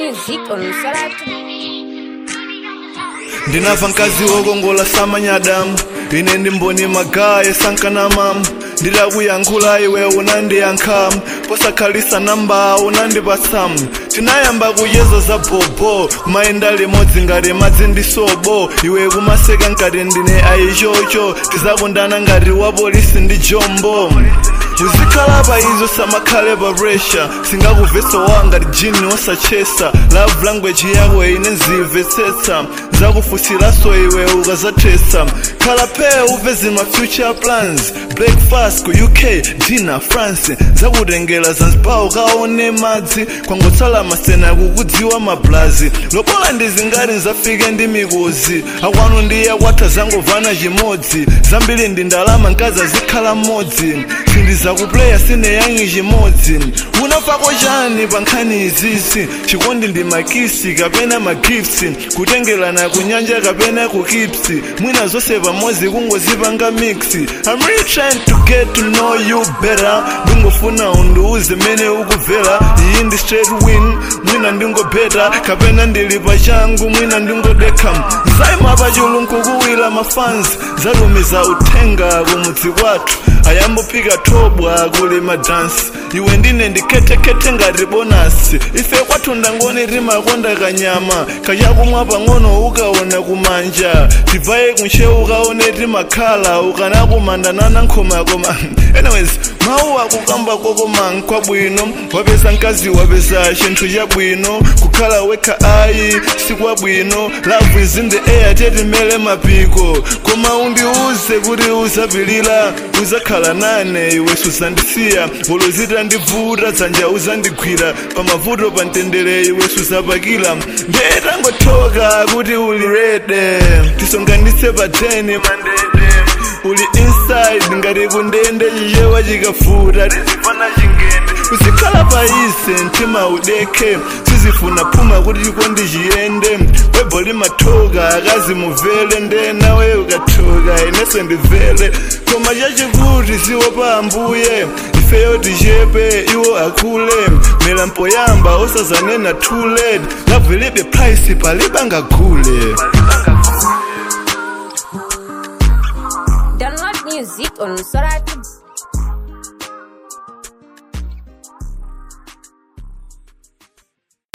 music on Solar ndinava mkazi wokongola samanyadamu ine ndi mboni magaye sankanamamu ndidakuyankhula iwe unandiyankhamu posakhalisa namba unandipatsamu tinayamba kuyeza za bobo kumayenda limodzi ngati madzi ndi sobo iwe kumaseka ngati ndine ayichocho tizakundana ngati wa polisi ndi jombo uzikhala pa izo samakhale pa pressure singakuvesa wanga jini wosachesa love language yako ine nzimvetsetsa zakufusilaso iwe ukazathesa khala phe upeze ma future plans breakfast ku uk dinner france zakutengera zanzibar ukaone madzi kwangotsala masena kukudziwa mablazi lobola ndizingati nzafike ndi mikuzi akwanu ndiye kwatha zangovana chimodzi zambiri ndi ndalama mkazi azikhala mmodzi sindizakupleya sine yangi chimodzi unafako chani pa nkhani izizi chikondi ndi makisi kapena magifts kutengerana kunyanja kapena kukipsi mwina zonse pamodzi kungozipanga mix I'm really trying to get to know you better ndingofuna undiuze mene ukubvera iyi ndi straight win mwina ndingobeta kapena ndili pachangu mwina ndingodekha zaima pachulunku kuwira mafans zalumiza uthenga kumudzi kwathu ayambophika thobwa kuli madansi iwe ndine ndikhetekhete ngati bonasi ife kwathu ndangoni timakonda kanyama kachakumwa pang'ono ukaona kumanja tibvaye kunshe ukaone timakhala ukanakumandanana nkhoma koma anyways mawu akukamba kokoma nkwabwino wapeza mkazi wapeza chinthu chabwino kukhala wekha ayi sikwabwino love is in the air tetimele mapiko koma undiuze kuti uzapilira uzakhala nane iwe suzandisiya ulozita ndivuta dzanja uzandigwira pamavuto pa mtendere iwe suzapakila ndetangothoka kuti uli rede tisonganise pa 10 mandede uli inside ngati kundende chichewa chikafuta tizifana chingende uzikhala paise mtima udekhe sizifuna phuma kuti chikondi chiyende webho limathoka akazi muvele nde nawe ukathoka ineso ndivele koma chachikuti siwo pa ambuye ifeyo tichepe iwo akule mera mpoyamba usazanena too late lavilibe price palibangagule Download music on Solar